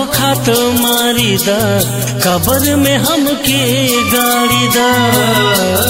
धोखा तो मारी दा कबर में हमके गाड़ी दा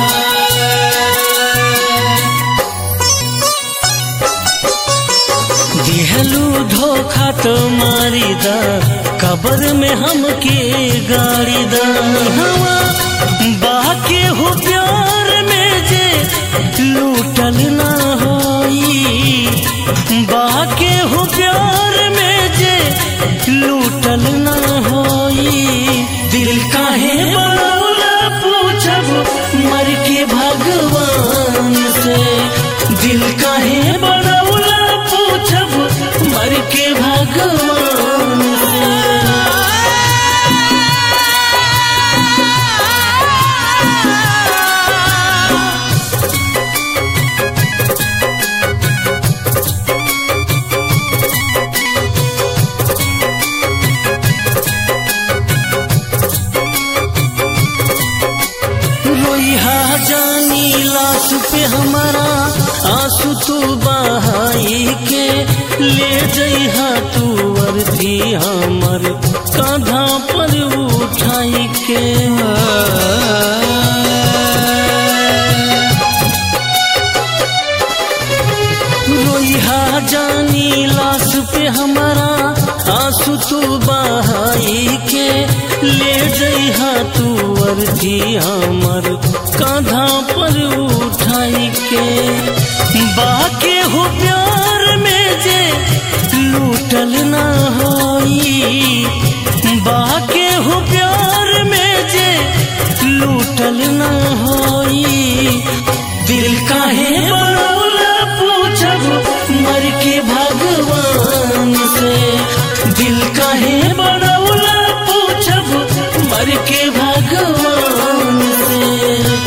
दिहलू धोखा तो मारी दा कबर में हमके गाड़ी दा हवा बाके हो प्यार में जे लूटल ना होई बाके हो प्यार में जे लूटल ना होई दिल काहे बनौला पूछब मर के भगवान से दिल काहे बनौला पूछब मर के भगवान से रोइहा जानी लाश पे हमारा आंसू तू बहाई के ले जइहा तू अर्थी हमर कांधा पर उठाई के रोइहा जानी लाश पे हमारा आंसू तू बहाई के ले जइहा तू अर्थी हमर कांधा पर उठाई के बाके हो प्यार में जे लूटल ना होई बाके हो प्यार में जे लूटल ना होई दिल काहे बनौला पूछब मर के भगवान से दिल काहे बनौला पूछब मर के भगवान से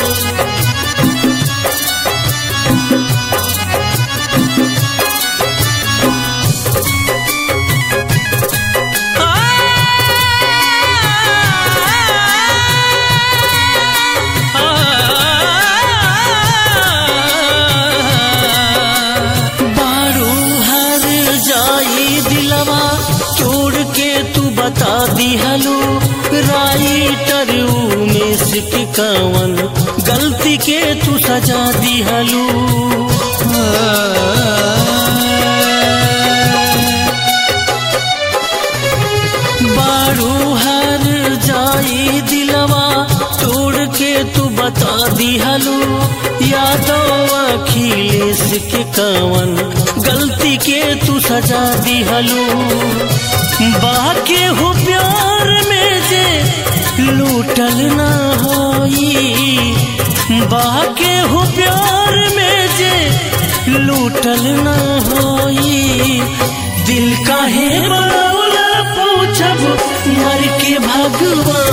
बारू हर जाई दिलवा छोड़ के तू बता दिहलो राइटर में सिक कवन गलती के तू सजा दिहलो बारू हर जाई दिलवा तोड़ के तू बता दिहलो यादव अखिलेश के कवन गलती के तू सजा दिहलो बाके हो प्यार में जे लूटल ना होई बाके हो प्यार में जे लूटल ना होई दिल काहे बनौला पूछब मर के भगवान